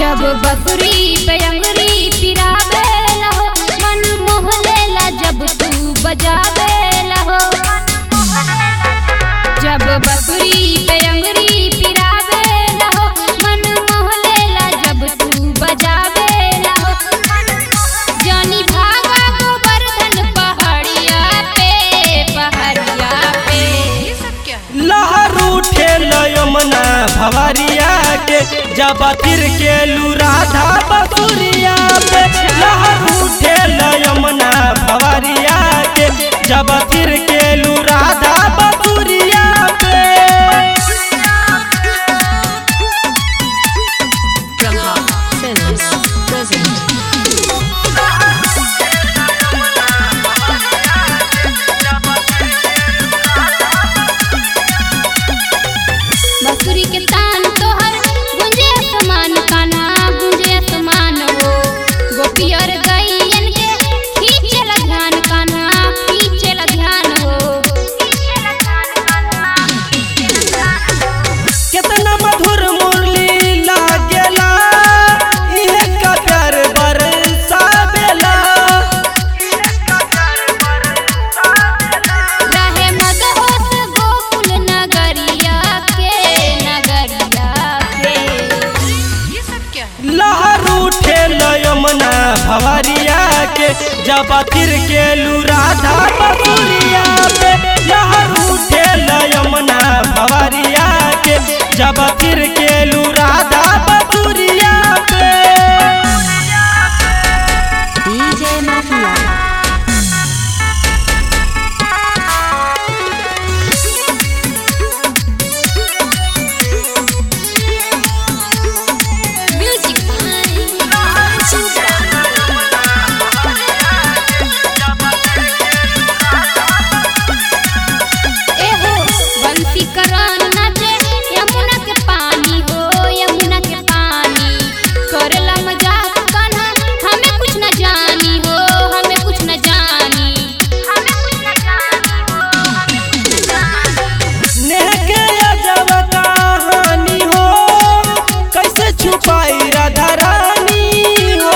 जब बकरी पे अंगरी पिरावे लहो मन मोहलेला जब तू बजावे लहो जब बकरी पे अंगरी पिरावे लहो मन मोहलेला जब तू बजावे लहो जानी भागा गोवर्धन पहाड़िया पे पहाड़िया पे ये सब क्या है लहर उठे यमुना भवरिया के जब तिर के लू राधा बसुरिया पे लहर उठे यमुना भवरिया के जब तिर के लू राधा बसुरिया पे प्रभा फिल्म्स प्रेजेंट बसुरी के तान तोहर गुंजे समान काना गुंजे समान हो गोपियर गैयन के खींचेला ध्यान काना खींचेला ध्यान हो कितना मधुर मुरली लागेला इहे ककर बरसावेला रहे मदहोश गोकुल नगरिया के नगरिया के ये सब क्या है लहर उठे यमुना भवरिया के जब तिर के लू राधा बसुरिया पे लहर उठे यमुना भवरिया के जब तिर के लू राधा बसुरिया पे डीजे माफिया म्यूजिक एहो बंसी करान नाचे यमुना के पानी हो यमुना के पानी करला मजाक कान्हा हमें कुछ न जानी हो हमें कुछ न जानी हमें कुछ न जानी हो हमें कुछ न जानी नेह के अजब कहानी हो कैसे छुपाई राधा रानी हो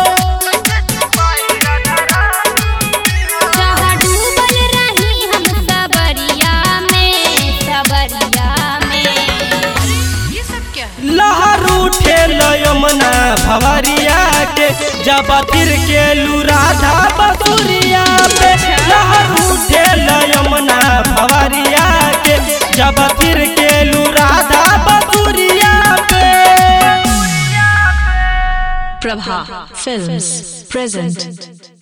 जहाँ डूबल रही हम सबरिया में सबरिया में ये सब क्या है लहर उठे यमुना भवरिया के जब तिर के लू राधा बसुरिया पे लहर उठे यमुना भवरिया के जब तिर के लू राधा बसुरिया पे प्रभा फिल्म्स प्रेजेंट